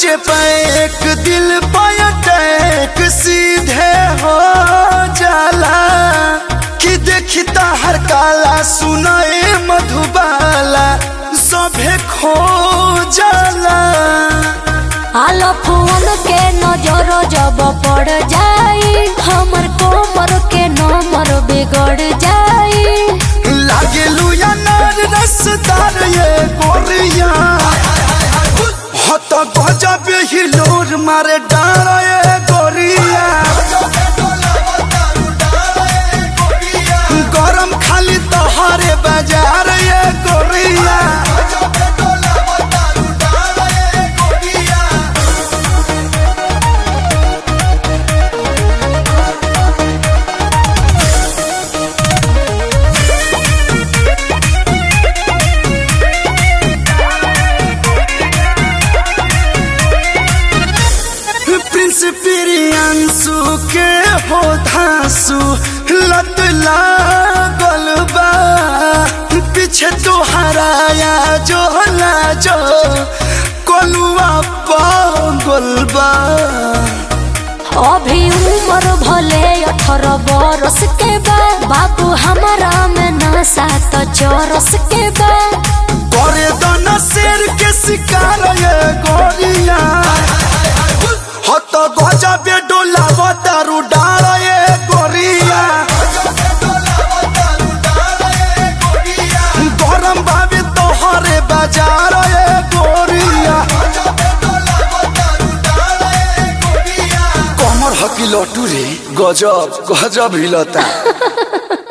सोचे पैक दिल पर अटैक सीधे हो जाला कि देखता हर काला सुनाए मधुबाला सभे खो जाला आलो फोन के नजर जब पड़ जाई हमर कोमर के नंबर बिगड़ जाई लागे लुया नार रसदार ये गोरिया हत गजब ही लोर मारे डार ये गोरिया गरम खाली तोहरे बाजार ये गोरिया प्रिंस प्रियांशु के हो धांसु लत लागल बा पीछे तो हराया जो ना जो कोलुआ पागल बा अभी उम्र भले अठारह बरस के बा बाबू हमारा में नशा तो चौरस के बा करे दाना शेर के शिकार ये गोरिया हत गजब डोला दारू डाल ये गोरिया गरम भाभी तोहरे बाजार ये गोरिया कमर हकी लटू रे गजब गजब हिलता